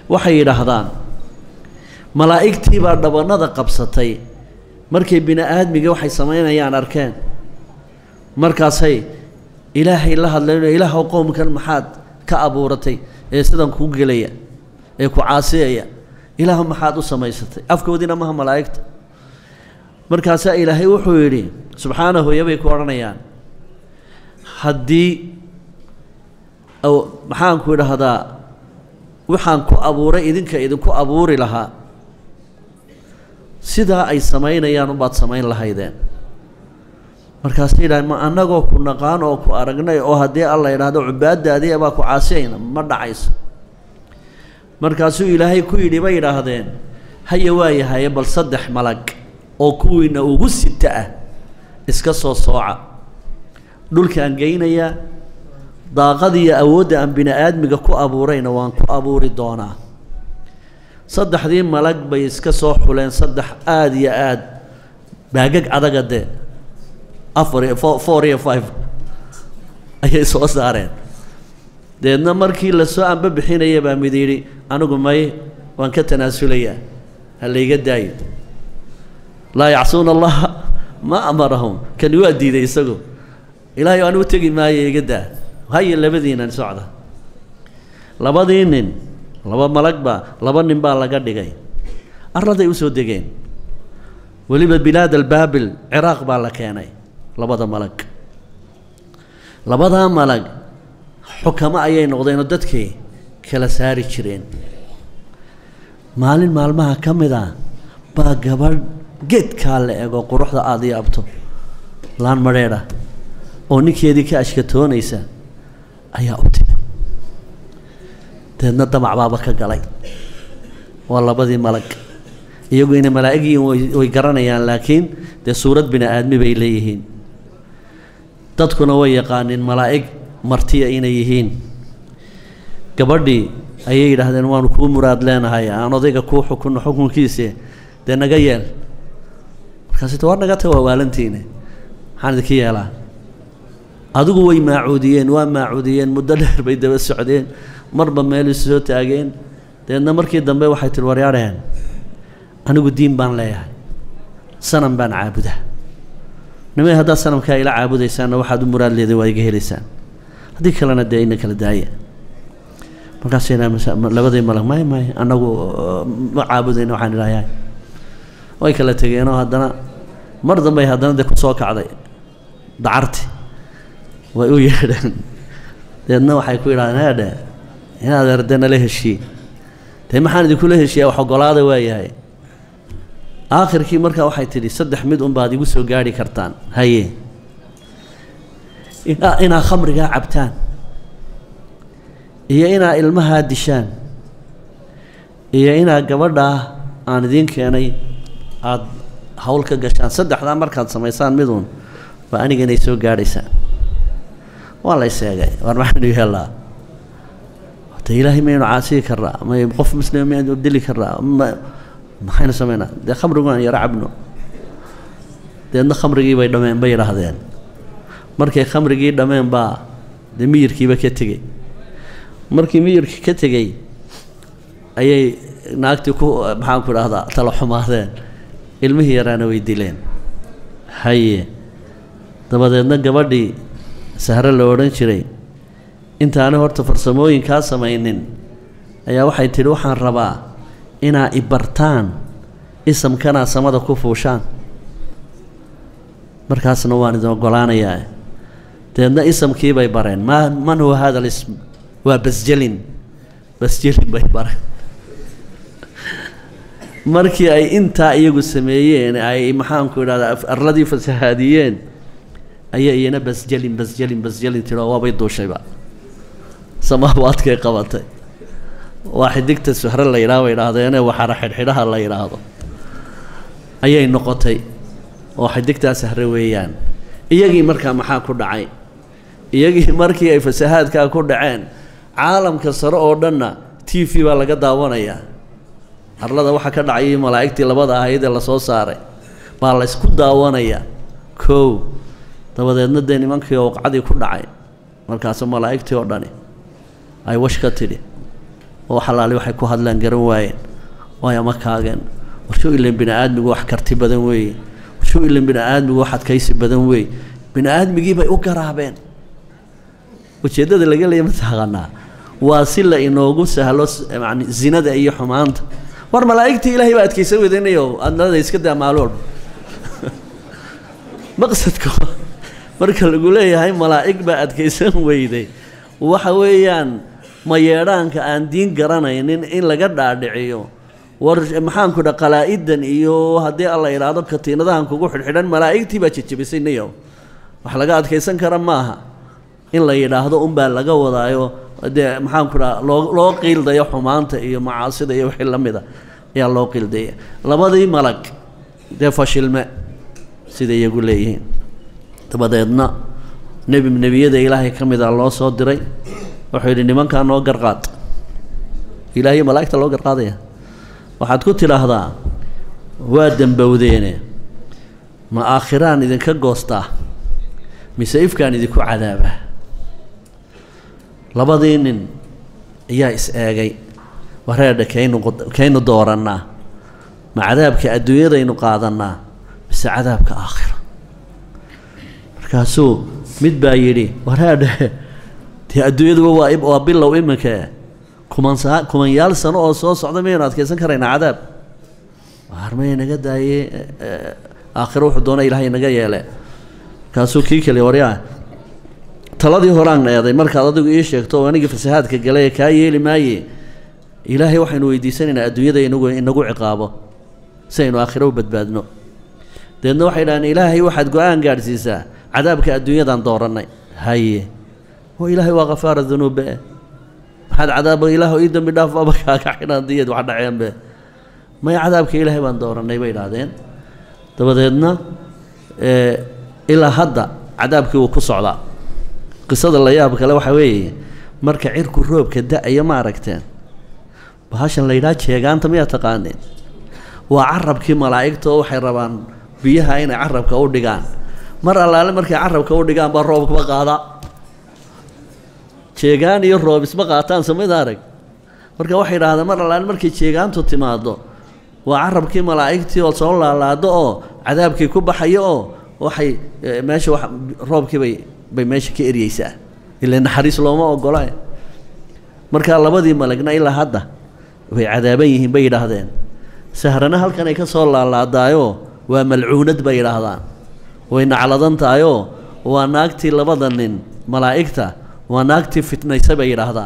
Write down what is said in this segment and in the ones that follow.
waxay yidhaahdaan malaa'igtii baa dhabannada qabsatay markay bini aadmiga waxay samaynayaan arkeen markaasay ilaahay la hadleen ilaahw qowmkan maxaad ka abuuratay ee sidan kuu gelaya ee ku caasiyaya ilaah maxaad u samaysatay afkoodiina maha malaa'igta markaasaa ilaahay wuxuu yidhi subxaanahu yabay ku odhanayaan haddii maxaanku idhaahdaa waxaan ku abuuray idinka idinku abuuri lahaa sidaa ay samaynayaan unbaad samayn lahaydeen markaasay yidhahdeen ma annagoo ku naqaan oo ku aragnay oo haddii alla idhaahdo cubaadaadii baa ku caasiyayna ma dhacayso markaasuu ilaahay ku yidhi bay yidhaahdeen haya waayahaye bal saddex malag oo kuwiina ugu sita ah iska soo sooca dhulkaan geynayaa daaqadiiyo awoodda aan bini aadmiga ku abuurayna waan ku abuuri doonaa saddexdii malag bay iska soo xuleen saddex aada iyo aada baagag adaga dee afar iyo fo four iyo five ayay soo saareen deedna markii lasoo anba bixinaya baa mid yidhi anigu may waan ka tanaasulayaa ha layga daayo laa yacsuuna allaha ma amarahum kani waa diiday isagu ilaahay aan u tegi maayo iga daa haya labadiinan socda labadii nin laba malag baa laba nin baa laga dhigay arladay usoo degeen weliba bilaad albaabil ciraaq baa la keenay labada malag labadaa malag xukamo ayay noqdeenoo dadkii kala saari jireen maalin maalmaha ka mid a baa gabadh geedkaa la ego quruxda aada ii abto laan madheedha oo ninkeedii ka ashkatoonaysa ayaa u timi deedna damac baaba ka galay waa labadii malag iyagu inay malaa'igyiin way garanayaan laakiin dee suurad bini aadmi bay leeyihiin dadkuna way yaqaaniin malaa'ig martiya inay yihiin gabadhii ayay yidhaahdeen waanu kuu muraad leenahay aan odayga kuu xukunno xukunkiise dee naga yeel markaasita war naga taga waa waalantiine maxaan idinka yeelaa adigu way maacuudiyeen waa maacuudiyeen muddo dheer bay daba socdeen marba meel isu soo taageen deedna markii dambe waxay tihi waryaadheen anigu diin baan leeyahay sanam baan caabudaa nimay haddaad sanamkaa ila caabudaysaanna waxaad u muraad leeday waa iga helaysaan haddii kalena dee ina kala daaya markaasay labadii malag may may annagu ma caabudayna waxaan idhahayaa way kala tegeenoo haddana mar dambey haddana dee kusoo kacday dacarti way u yeedheen deedna waxay ku yidhahdeen heedhe inaad erde nala heshiin dee maxaan idinkula heshiiyaa wax ogolaada waayahay aakhirkii markaa waxay tidhi saddex mid unbaad igu soo gaarhi kartaan haye inaa inaa khamrigaa cabtaan iyo inaa ilmahaa dishaan iyo inaa gabadhaa aan idiin keenay aada hawl ka gashaan saddexdaa markaad samaysaan miduun waa aniga inay soo gaadhaysaan waa la yseegay war maxaynu yeellaa de ilaahay maynu caasiyi karraa may qof muslima maynu dili karraa ma maxaynu samaynaa dee khamrigu aan yaro cabno deedna khamrigii bay dhammeen bay yidhaahdeen markay khamrigii dhammeen baa dee miyirkiiba ka tegey markii miyirkii ka tegey ayay naagtii ku maxaanku idhahdaa tala xumaadeen ilmihii yaraana way dileen haye dabadeedna gabadhii sahre la odhan jiray intaani horta farsamooyinkaa samaynin ayaa waxay tidhi waxaan rabaa inaa ibartaan isamkanaa samada ku fuushaan markaasna waan idin ogolaanayaa deedna isamkii bay bareen ma man huwa hada alism waa basjelin basjelin bay bareen markii ay intaa iyagu sameeyeen ay maxaanku idhahdaa arladii fasahaadiyeen ayaa iyana basjelin basjelin basjelin tiro waabay duushayba samaawaadkay qabatay waa xidigta suhre la yidhaha bay idhahdeene waxara xidhxidhaha la yidhaahdo ayay noqotay oo xidigtaa sahre weeyaan iyagii markaa maxaa ku dhacay iyagii markii ay fasahaadkaa ku dhaceen caalamka sare oo dhanna t v baa laga daawanayaa arlada waxaa ka dhacayay malaa'igtii labada ahayd ee lasoo saaray baa la ysku daawanayaa kow dabadeedna dee nimankii ooqcadii ku dhacay markaasu malaa'igtii oo dhani ay wash ka tidhi oo xalaali waxay ku hadlaan garan waayeen waay ama kaageen warshow ilan bini aadmigu wax karti badan weeye warshow ilan bini aadmigu wax adkaysi badan weeye bini aadmigii bay u garaabeen ujeeddada laga leeya mataqaanaa waa si la inoogu sahlo yani zinada iyo xumaanta war malaa'igtii ilaahay baa adkaysan wedanayo adnada iska daa maalo walba maqsadka marka lagu leeyahay malaa'ig baa adkaysan weyday waxa weeyaan mayeedhaanka aan diin garanaynin in laga dhaadhiciyo war maxaanku dha qalaa'idan iyo haddii alla idhaahdo katiinadahan kugu xidhxidhan malaa'igtii baa jejebisay niyow wax laga adkaysan kara maaha in la yidhaahdo unbaa laga wadaayo dee maxaanku dhaha loo loo qiildayo xumaanta iyo macaasida iyo wixii la mida ayaa loo qiildaya labadii malag dee fashilme siday iyagu leeyihiin dabadeedna nebi nebiyada ilaahay ka mid a loo soo diray wuxuu yidhi nimankaa noo garqaad ilaahiyo malaa'igta loo garqaadaya waxaad ku tidhaahdaa waa dembowdeene ma aakhiraan idinka goostaa mise ifkaan idinku cadaabaa labadii nin ayaa is eegay wareedha kaynu kaynu doorannaa ma cadaabka adduunyadaynu qaadannaa mise cadaabka aakhira markaasuu mid baa yidhi wareedhe dee adduunyaduba waa waa bilow iminka kumansaa kumanyaal sano oo soo socda mayaynu adkaysan karaynaa cadaab waarmay naga daaye aakhiro wuxuu doona ilaahay naga yeele markaasuu kii kale waryaa taladii horaan eeday markaad adigu ii sheegto oo anigii fasahaadka galay kaa yeeli maaye ilaahay waxaynu weydiisanaynaa adduunyada inagu inagu ciqaabo si aynu aakhiro u badbaadno dabeedna waxay dhahdeen ilaahay waxaad go-aan gaadhsiisaa cadaabka adduunyadan doorannay haye oo ilaahay waa kafaara dunuubbe maxaad cadaaba ilaah ii dambi dhaaf aba kaaga xidhaan diyad wax dhaceenbe maya cadaabka ilaahay baan doorannay bay idhaahdeen dabadeedna ilaa hadda cadaabkii wuu ku socdaa qisada la yaab kale waxaa weeye marka cirku roobka da-ayo ma aragteen bahashan la yidhaha jeegaanta miyaa taqaaneen waa carabkii malaa'igta oo waxay rabaan biyaha inay carabka u dhigaan mar allaale markay carabka u dhigaan baa roobkaba qaada jeegaan iyo roob isma qaataan samid arag marka waxay idhahdeen mar allaale markay jeegaantu timaado waa carabkii malaa'igtii oo soo laalaado oo cadaabkii ku baxayo oo waxay meesha wa roobkii bay bay meesha ka eryeysaa ila naxariis looma ogola markaa labadii malagna ilaa hadda way cadaaban yihiin bay yidhaahdeen sahrana halkan ay ka soo laalaadaayoo waa malcuunad bay yidhaahdaan way nacladan tahayoo waa naagtii labada nin malaa'igta waa naagtii fitnaysa bay yidhaahdaan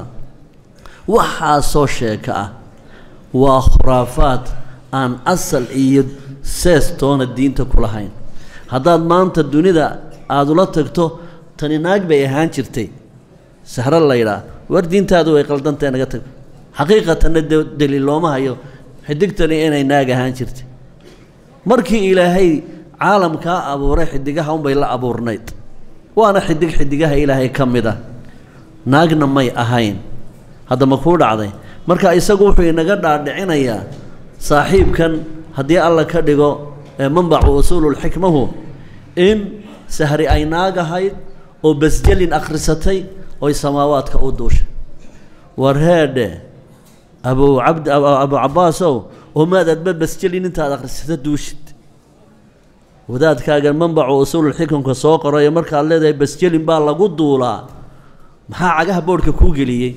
waxaasoo sheeka ah waa khuraafaad aan asal iyo sees toona diinta ku lahayn haddaad maanta dunida aada ula tagto tani naag bay ahaan jirtay sahro laydhaa war diintaadu way qaldantae naga tag xaqiiqatanna de daliil looma hayo xidigtani inay naag ahaan jirtay markii ilaahay caalamkaa abuuray xidigaha unbay la abuurnayd waana xidig xidigaha ilaahay ka mid ah naagna may ahayn hadda ma kuu dhacday marka isagu wuxuu inaga dhaadhicinayaa saaxiibkan haddii alla ka dhigo ee manbacu usuululxikmahu in sahri ay naag ahayd oo basjelin akhrisatay oy samaawaadka u duushay war heedhe abu cabd abu cabbaasow oo maad adba basjelin intaad akhrisata duushid wadaadkaagan manbacu usuululxikamka soo qorayo markaad leedahay basjelin baa lagu duulaa maxaa cagaha boodhka kuu geliyey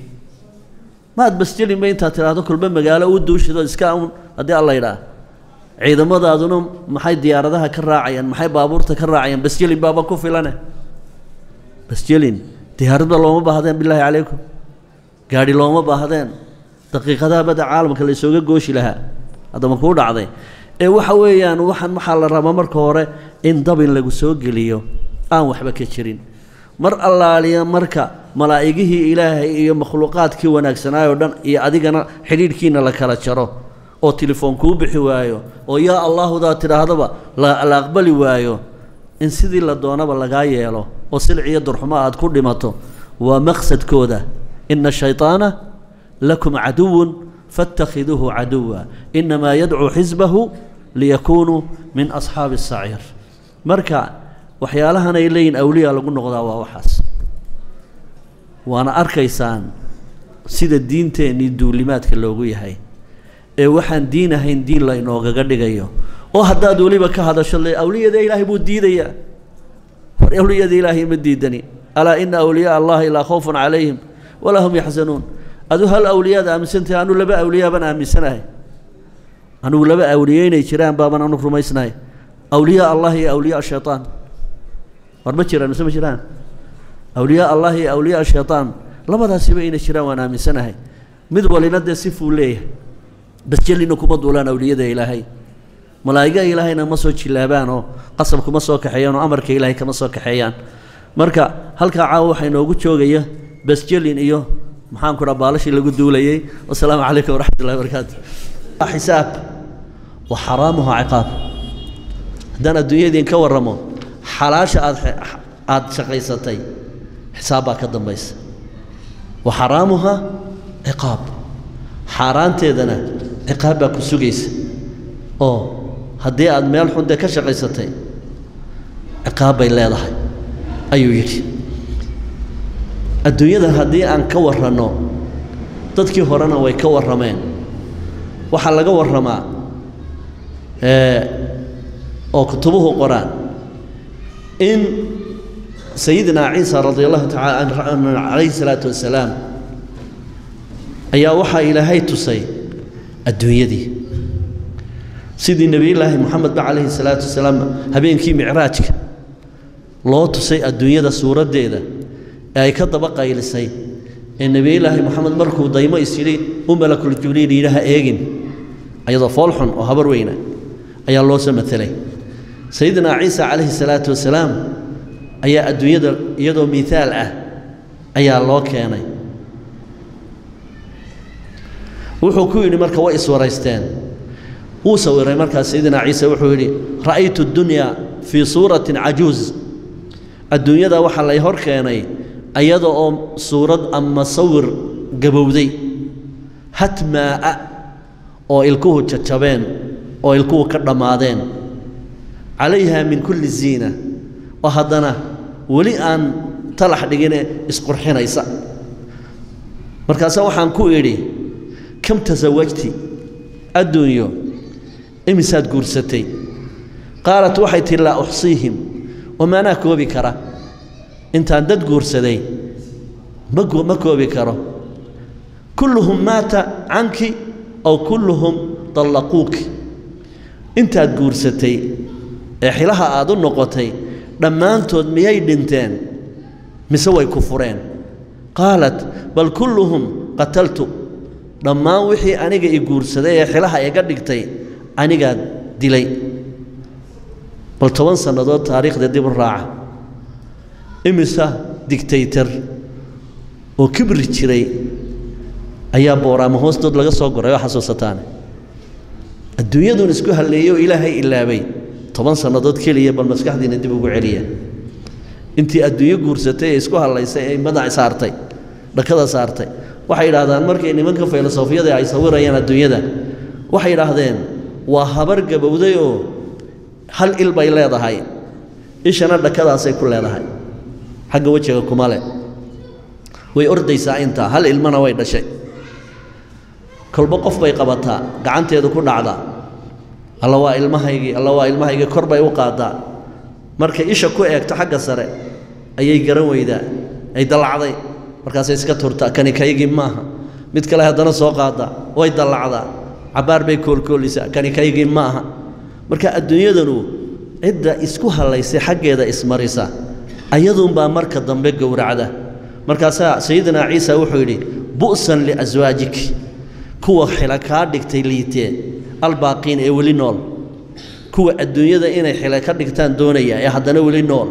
maad basjelinba intaad tidhaahdo kulba magaalo u duushidoo iska un haddii alla yidhaah ciidamadaaduna maxay diyaaradaha ka raacayaan maxay baabuurta ka raacayaan basjelin baaba ku filane basjelin diyaaradba looma baahdeen bilaahi calaykum gaadhi looma baahdeen daqiiqadaha badda caalamka la isooga gooshi lahaa haddama kuu dhacday ee waxa weeyaan waxaan waxaa la rabaa marka hore in dabin lagu soo geliyo aan waxba ka jirin mar allaaliya marka malaa'igihii ilaahay iyo makhluuqaadkii wanaagsanaayoo dhan iyo adigana xidhiidhkiina la kala jaro oo telefoon kuu bixi waayo oo yaa allaahudaa tidhaahdaba la la aqbali waayo in sidii la doonaba lagaa yeelo oo silciyo durxumo aad ku dhimato waa maqsadkooda ina shayطaana lakum caduwun faاtakhiduuhu caduwa inamaa yadcuu xisbahu liyakunuu min asxaabi الsaciir marka waxyaalahan ay leeyihin awliya lagu noqdaa waa waxaas waana arkaysaan sida diinteennii duulimaadka loogu yahay ee waxaan diin ahayn diin la inoogaga dhigayo oo haddaad weliba ka hadasho le awliyada ilaahay buu diidayaa war awliyada ilaahay ma diidani alaa ina awliyaa allahi laa khawfun calayhim walaa hum yaxzanuun adu hal awliyaad aaminsantahay anu laba awliyaa baan aaminsanahay anugu laba awliye inay jiraan baaban anu rumaysnahay awliyaa allah iyo awliyaa shaytaan war ma jiraan mise ma jiraan awliyaa allah iyo awliyaa shaytaan labadaasiba inay jiraan waan aaminsanahay mid walina dee sifuu leeyahay basjelina kuma duulaan awliyada ilaahay malaa'iga ilaahayna ma soo jilaabaan oo qasab kuma soo kaxeeyaan oo amarka ilaahay kama soo kaxeeyaan marka halkaa caawa waxaa inoogu joogaya basjelin iyo maxaan ku dhaa baalashii lagu duulayey wasalaamu calaykum waraxmat ullahi barakaatu xisaab wa xaraamuha ciqaab haddaan adduunyadiin ka warramo xalaasha aad aada shaqaysatay xisaab baa ka dambaysa wa xaraamuha ciqaab xaaraanteedana ciqaab baa ku sugaysa oo haddii aad meel xun dee ka shaqaysatay ciqaab bay leedahay ayuu yidhi adduunyadan haddii aan ka warranno dadkii horena way ka warrameen waxaa laga warramaa oo kutubuhu qoraan in sayidina ciisa radi allahu tacaala calayhi salaatu wasalaam ayaa waxaa ilaahay tusay adduunyadii sidii nebiyullaahi moxamedba calayhi salaatu wasalaam habeenkii micraajka loo tusay adduunyada suuraddeeda ee ay ka daba qaylisay ee nebiyullaahi moxamed markuu daymo is yidhi u malakul jibriil yidhaha eegin ayadoo foolxun oo habar weyna ayaa loo soo matelay sayidina ciisa calayhi salaatu wasalaam ayaa adduunyada iyadoo miihaal ah ayaa loo keenay wuxuu ku yidhi marka way iswaraysteen wuu sawiray markaas sayidina ciise wuxuu yidhi ra'aytu dunyaa fii suuratin cajuuz adduunyada waxaa lay hor keenay ayada oo suurad ama sawir gabowday hatmaa'a oo ilkuhu jajabeen oo ilkuhu ka dhammaadeen calayha min kulli ziina oo haddana weli aan talax dhigine isqurxinaysa markaase waxaan ku idhi kam tasawajti adduunyo imisaad guursatay qaalat waxay tihi laa uxsiihim wamaanaa koobi kara intaan dad guursaday ma ma koobi karo kulluhum maata canki aw kulluhum dallaquuki intaad guursatay ee xilaha aad u noqotay dhammaantood miyay dhinteen mise way ku fureen qaalat bal kulluhum qataltu dhammaan wixii aniga i guursaday ee xilaha iga dhigtay anigaa dilay bal toban sannadood taariikhda dib u raaca imisa digtaytar oo kibri jiray ayaa booraama hoostood laga soo goray oo xasuusataane adduunyadun isku halleeyey oo ilaahay ilaabay toban sannadood keliya bal maskaxdiina dib ugu celiya intii adduunyo guursatay ee isku hallaysay ee madac saartay dhakada saartay waxay yidhaahdaan markay nimanka filosofiyada ay sawirayaan adduunyada waxay yidhaahdeen waa habar gabowday oo hal il bay leedahay ishana dhakadaasay ku leedahay xagga wejiga kuma le way ordaysaa intaa hal ilmana way dhashay kolba qof bay qabataa gacanteedu ku dhacdaa alla waa ilmahaygii alla waa ilmahaygii kor bay u qaadaa markay isha ku eegto xagga sare ayay garan weydaa ay dallacday markaasay iska turtaa kani kaygii maaha mid kale haddana soo qaadaa way dallacdaa cabbaar bay koolkoolisaa kani kaygii maaha marka adduunyadanu cidda isku hallaysay xaggeeda ismarisa ayaduunbaa marka dambe gowracda markaasaa sayidina ciisa wuxuu yidhi bu'san liaswaajik kuwa xila kaa dhigtay liitee albaaqiin ee weli nool kuwa adduunyada inay xila ka dhigtaan doonaya ee haddana weli nool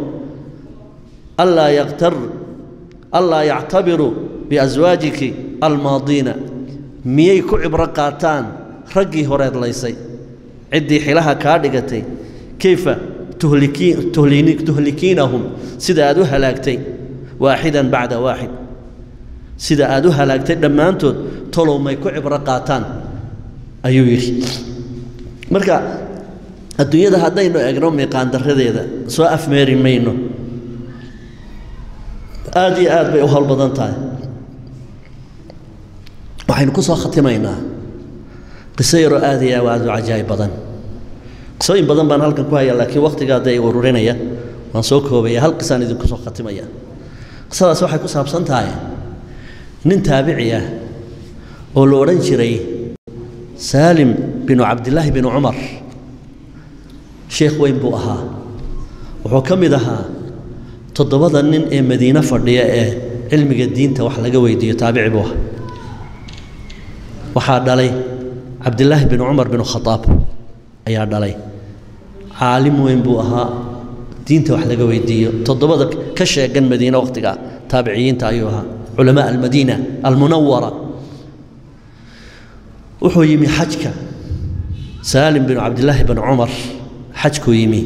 allaa yaqtar allaa yactabiru biaswaajiki almaadiina miyay ku cibro qaataan raggii horeed laysay ciddii xilaha kaa dhigatay kayfa tuhlikiinahum sida aad u halaagtay waaxidan bacda waaxid sida aad u halaagtay dhammaantood tolow may ku cibro qaataan ayuu yidhi marka adduunyada haddaynu egno miiqaandaradeeda soo afmeeri mayno aad iyo aad bay u howl badan tahay waxaynu ku soo khatimaynaa qiso yaroo aad iyo aad u cajaa'ib badan qisooyin badan baan halkan ku hayaa laakiin wakhtiga hadda ay ururinaya waan soo koobaya hal qisaan idinku soo khatimaya qisadaas waxay ku saabsan tahay nin taabici ah oo la odhan jiray saalim binu cabdillaahi binu cumar sheekh weyn buu ahaa wuxuu ka mid ahaa toddobada nin ee madiine fadhiya ee cilmiga diinta wax laga weydiiyo taabici buu ahaa waxaa dhalay cabdillaahi binu cumar binu khadaab ayaa dhalay caalim weyn buu ahaa diinta wax laga weydiiyo toddobada ka sheegan madiine wakhtigaa taabiciyiinta ayuu ahaa culamaa almadiina almunawara wuxuu yimi xajka saalim binu cabdillaahi binu cumar xajkuu yimi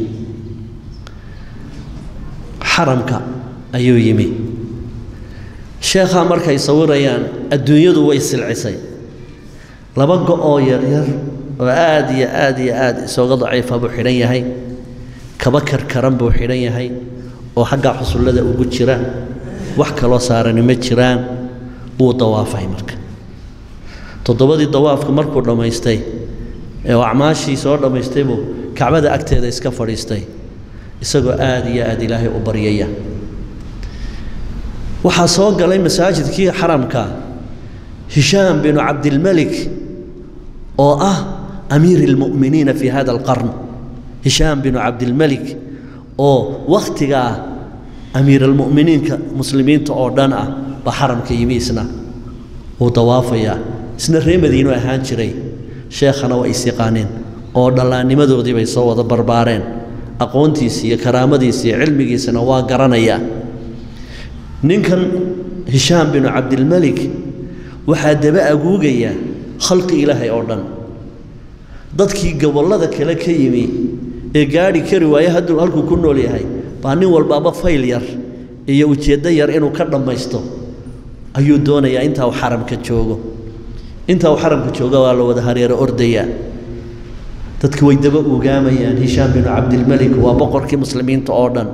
xaramka ayuu yimi sheekhaa markay sawirayaan adduunyadu way silcisay laba go-oo yaryar oo aad iyo aad iyo aad isooga daciifa buu xidhan yahay kaba karkaran buu xidhan yahay oo xaggaa xusullada ugu jira wax kaloo saarani ma jiraan wuu dawaafay marka toddobadii dawaafka markuu dhammaystay ee acmaashii soo dhammaystay buu kacbada agteeda iska fadhiistay isagoo aad iyo aad ilaahay u baryaya waxaa soo galay masaajidkii xaramka hishaam binu cabdilmelik oo ah amiiri اlmu'miniina fi hada alqarn hishaam binu cabdilmelik oo wakhtigaa amiir almu'miniinka muslimiinta oo dhan ah baa xaramka yimi isna wuu dawaafayaa isna ree madiinu ahaan jiray sheekhana waa is yaqaaneen oo dhallaannimadoodii bay soo wada barbaareen aqoontiisi iyo karaamadiisi iyo cilmigiisana waa garanayaa ninkan hishaam binu cabdilmelik waxaa daba aguugaya khalqi ilaahay oo dhan dadkii gobollada kale ka yimi ee gaadhi kari waaye hadduu halkuu ku nool yahay baa nin walbaaba fayl yar iyo ujeeddo yar inuu ka dhammaysto ayuu doonayaa intaa uu xaramka joogo intaa uu xaramka jooga waa la wada hareero ordayaa dadki way daba ugaamayaan hishaam binu cabdilmelik waa boqorkii muslimiinta oo dhan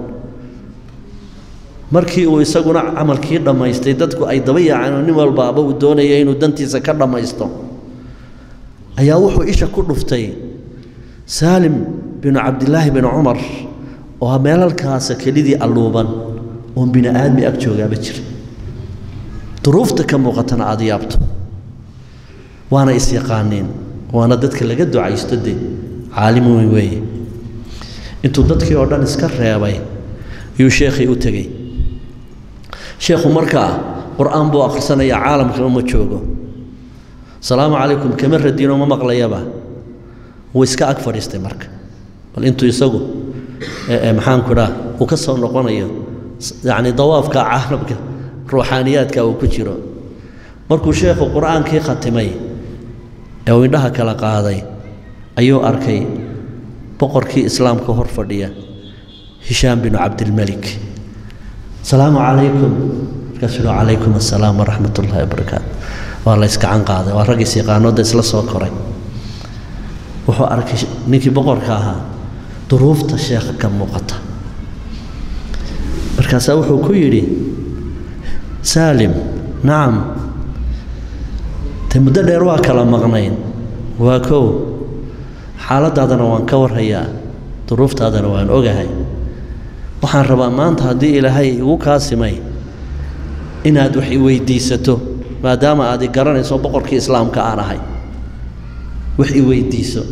markii uu isaguna camalkii dhammaystay dadku ay daba yaaceen nin walbaaba uu doonaya inuu dantiisa ka dhammaysto ayaa wuxuu isha ku dhuftay saalim binu cabdilaahi binu cumar oo meelalkaasa kelidii alluuban oon bini aadmi ag joogaaba jira duruufta ka muuqatana aada yaabto waana is-yaqaaneen waana dadka laga ducaysto de caalim weyn weeye intuu dadkii oo dhan iska reebay ayuu sheekhii u tegey sheekhu markaa qur-aan buu akhrisanayaa caalamkaba ma joogo asalaamu calaykum kama radiino ma maqlayaba wuu iska ag fadhiistay marka bal intuu isagu maxaanku idhaa uu ka soo noqonayo yacni dawaafka caalamka ruuxaaniyaadka uu ku jiro markuu sheekhu qur-aankii khatimay ee uu indhaha kala qaaday ayuu arkay boqorkii islaamka hor fadhiya hishaam binu cabdilmelik asalaamu calaykum markaasuu yihi calaykum assalaam waraxmat ullahi wabarakaatu waa la yskacan qaaday waa raggiis yaqaanooda isla soo koray wuxuu arkay ninkii boqorka ahaa duruufta sheekha ka muuqata markaasaa wuxuu ku yidhi saalim nacam te muddo dheer waa kala maqnayn waa kow xaaladaadana waan ka warhayaa duruuftaadana waan ogahay waxaan rabaa maanta haddii ilaahay igu kaasimay inaad wax i weydiisato maadaama aad i garanayso boqorkii islaamka aan ahay wax i weydiiso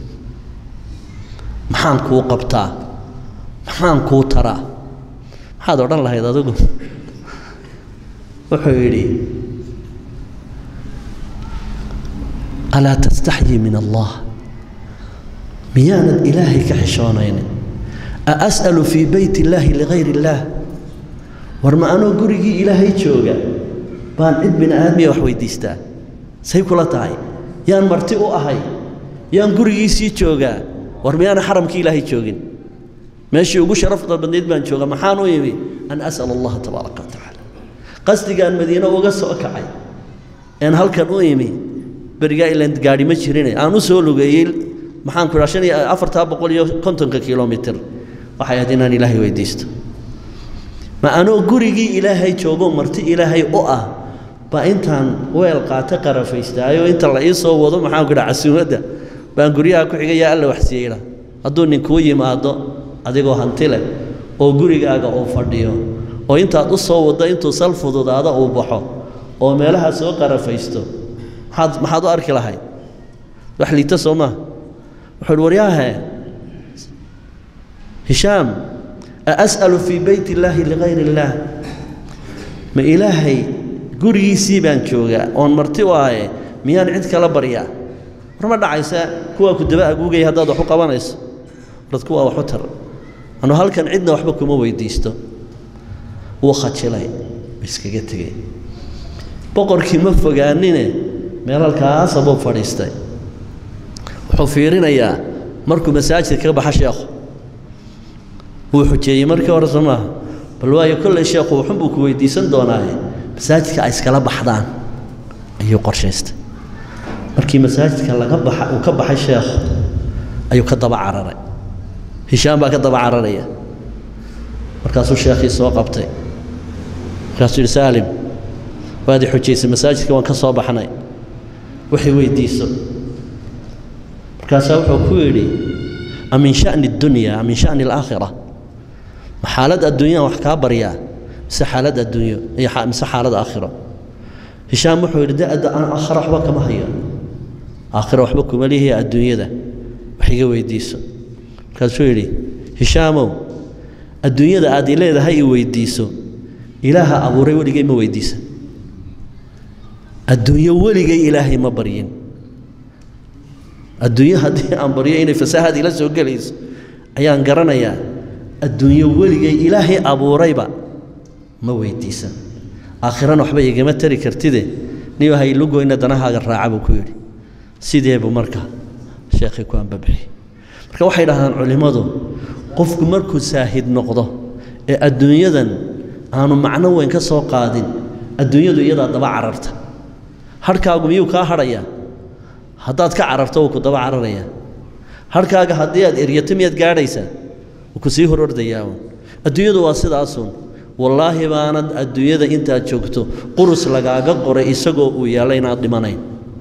maxaan kuu qabtaa maxaan kuu taraa maxaad odhan lahayd adigu wuxuu yidhi alaa tastaxyi min allah miyaanad ilaahay ka xishoonaynin a as'alu fii beyt illaahi ligayr illaah war ma anoo gurigii ilaahay jooga baan cid bini aadmiya wax weydiistaa say kula tahay yaan marti u ahay yaan gurigiisii joogaa war miyaana xaramkii ilaahay joogin meeshii ugu sharafda badnayd baan jooga maxaan u yimi an as'al allaha tabaaraka wa tacaala qasdigaan madiine uga soo kacay een halkan u imi berigaa ilan gaadhi ma jirine aan u soo lugeeyey maxaan ku idhaa shan iyo afartaa boqol iyo kontonka kilomitir waxay ahayd inaan ilaahay weydiisto ma anoo gurigii ilaahay joogo marti ilaahay u ah baa intaan weel qaata qarafaystaayo inta la ii soo wado maxaan ku dhaha casuumadda baan guryaha ku xigay yaa alla waxsiiyeyla hadduu ninkuu yimaado adigoo hanti leh oo gurigaaga uu fadhiyo oo intaad u soo waddo intuu sal fududaado uu baxo oo meelaha soo qarafaysto maxaad maxaad u arki lahayd wax liita soo maaha wuxuu uhi waryaahe hishaam aas'alu fii beyt illaahi ligayr illaah ma ilaahay gurigiisii baan joogaa oon marti u ahaye miyaan cid kala baryaa war ma dhacaysa kuwaa ku daba aguugaya haddaad wax u qabanayso warad kuwaa wax u tar anu halkan cidna waxba kuma weydiisto wuu khajilay iskaga tegey boqorkii ma fogaanine meel halkaasa buu fadhiistay wuxuu fiirinayaa markuu masaajidka ka baxa sheekhu wuu xujeeyey markii hore soo maaha bal waayo kolley sheekhu wuxun buu ku weydiisan doonaaye masaajidka ay iskala baxdaan ayuu qorshaystay markii masaajidka laga baxa uu ka baxay sheekhu ayuu ka daba cararay hishaam baa ka daba cararaya markaasuu sheekhii soo qabtay markaasuu yidhi saalim waad i xujaysay masaajidka waan ka soo baxnay waxay weydiiso markaasaa wuxuu ku yidhi a min sha'ni addunya a min sha'ni alaakhira ma xaalad adduunyaan wax kaa baryaa mise xaalad adduunyo iyo mise xaalad aakhiro hishaam wuxuu yidhi de aan aakhira waxba kama hayo aakhira waxba kuma lihiya adduunyada wax iga weydiiso markaasuu yidhi hishaamow adduunyada aad i leedahay i weydiiso ilaaha abuuray weligay ma weydiisa adduunyo weligay ilaahay ma baryin adduunyo haddii aan baryo inay fasaahad ila soo gelayso ayaan garanayaa adduunyo weligay ilaahay abuurayba ma weydiisan aakhirana waxba igama tari kartide niyo haylugoyna danahaaga raaca buu ku yidhi sidee buu marka sheekhii ku ambabixi marka waxay dhahdaan culimmadu qofku markuu saahid noqdo ee adduunyadan aanu macno weyn ka soo qaadin adduunyadu iyadaa daba cararta harhkaagu miyuu kaa hadhayaa haddaad ka cararto wuu ku daba cararayaa harhkaaga haddii aad eryato miyaad gaadhaysaa wuu ku sii hor ordayaa adduunyadu waa sidaasun wallaahi baanad adduunyada intaad joogto qurus lagaaga qoray isagoo uu yaalla inaad dhimanayn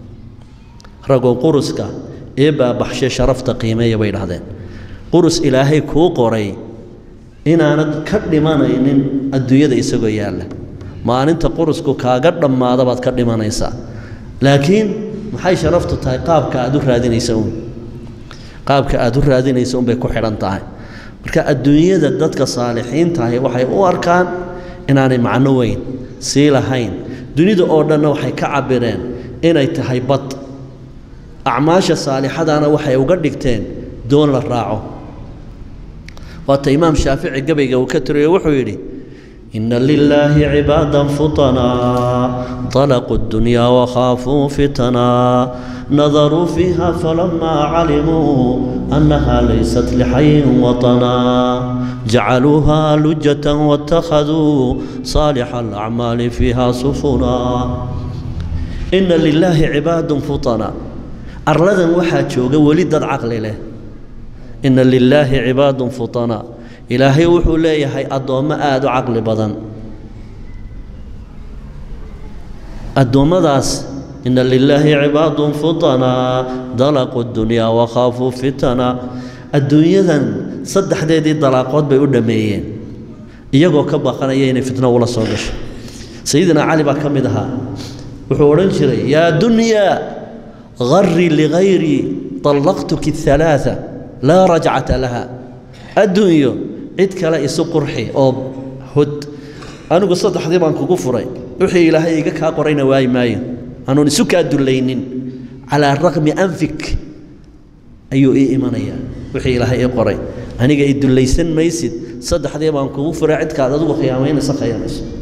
ragoo quruska ee baabaxshe sharafta qiimeeya bay dhahdeen qurus ilaahay kuu qoray inaanad ka dhimanaynin adduunyada isagoo yaalla maalinta qurusku kaaga dhammaada baad ka dhimanaysaa laakiin maxay sharaftu tahay qaabka aad u raadinaysa uun qaabka aad u raadinaysa unbay ku xidhan tahay marka adduunyada dadka saalixiintahi waxay u arkaan inaanay macno weyn sii lahayn dunida oo dhanna waxay ka cabireen inay tahay bad acmaasha saalixadana waxay uga dhigteen doon la raaco waata imaam shaafici gabayga uu ka tiriyo wuxuu yidhi ina lilaahi cibaadan futanaa طalaquu اdunyaa wakhaafuu fitanaa nadaruu fiiha falamaa calimuu annaha laysat lixayin waطanaa jacaluuha lujatan waاtakhaduu saalixa alacmaali fiiha sufunaa ina lilaahi cibaadun futanaa arladan waxaa jooga weli dad caqli leh ina lilaahi cibaadun futanaa ilaahay wuxuu leeyahay addoommo aada u caqli badan addoommadaas ina lilaahi cibaadun futanaa dalaquu dunyaa wakhaafuu fitana adduunyadan saddexdeedii dalaaqood bay u dhammeeyeen iyagoo ka baqanaya inay fitno ula soo gasho sayidina cali baa ka mid ahaa wuxuu odhan jiray yaa dunyaa غري لغيري طلقتك الثلاثة لا رجعة لها الدنيا عد كلا إسو قرحي أو هد أنا قصة حديث عن كفري وحي إلهي إيقاك قرين واي ماي أنا نسوك الدلينين على الرغم أنفك أيو إي إيمانيا وحي إلهي قرين أنا إدليسن ميسد صد حديث عن كفري عد كلا دو خيامين سخيامين